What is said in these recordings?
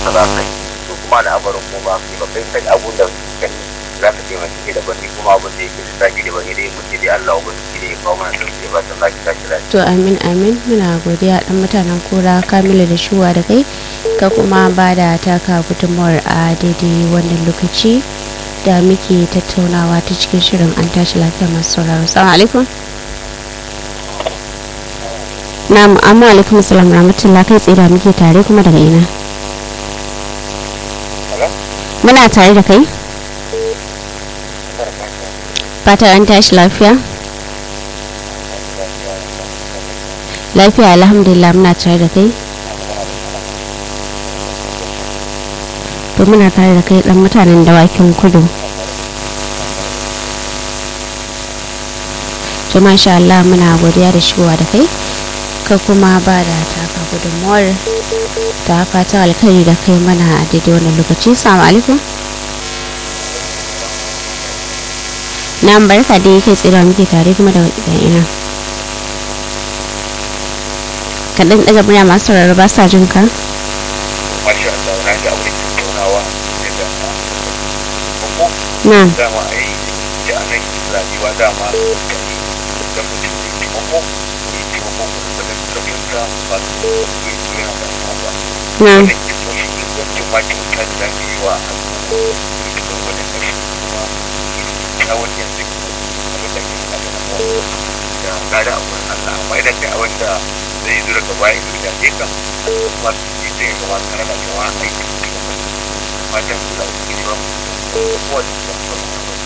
ka za ka yi to kuma al'amarin kuma ba kai ba kai kai abun da kai za ka taimaki kai daban ni kuma abun da yake da zaki daban ne dai muke dai Allah ubangiji ne ya kawo mana sauki ba ta zaki tashi lafiya to amin amin muna godiya dan mutanen kura kamilu da shuwa da kai ka kuma ba da taka gudunmawar a daidai wannan lokaci da muke tattaunawa ta cikin shirin an tashi lafiya masu sauraro salamu alaikum na'am amma alaikum salam rahmatullah kai tsaye da muke tare kuma daga ina muna tare da kai fata an tashi lafiya lafiya alhamdulillah muna tare da kai to muna tare da kai dan mutanen dawakin kudu to masha Allah muna godiya da shigowa da kai ka kuma ba da taka gudunmuwar ta fatan alkhairi da kai mana a daidai wannan lokaci salamu alaikum na barka da yake tsira muke tare kuma da ina kaɗan ɗaga murya masu sauraro ba sa jin ka masha Allah na ga abin tattaunawa da dama na dama a yi da anan rayuwa dama da mutum ne taimako ne taimako ko da tafiyanka ba su yi yana da ba na wannan ke so shi ne wancan ma kyauta da za ka yi wa al'umma da kuma wani ƙarshe kuma kyawun yanzu abin da ke da da gada a wurin Allah amma idan kai abin da zai zo daga baya ido da ke kan kuma su yi sai ya gama tare da cewa aikin da ke fatan su da su ba kowa da su ba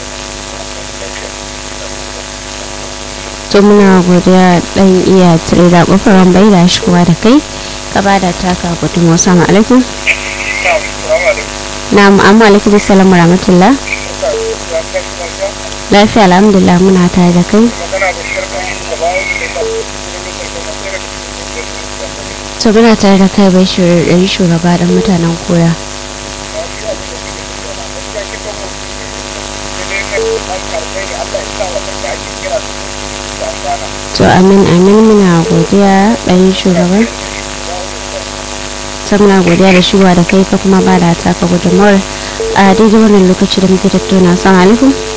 to muna godiya dan iya tare da kofaran bai da shigowa da kai ka ba da taka gudunmuwa salamu alaikum na amma alaikum salam rahmatullah lafiya alhamdulillah muna tare da kai to muna tare da kai bai shirin shugaba dan mutanen koya to amin amin muna godiya ɗan shugaban ta muna godiya da shigowa da kai ka kuma ba da taka gudunmawar a daidai wannan lokaci da muke tattauna san alaikum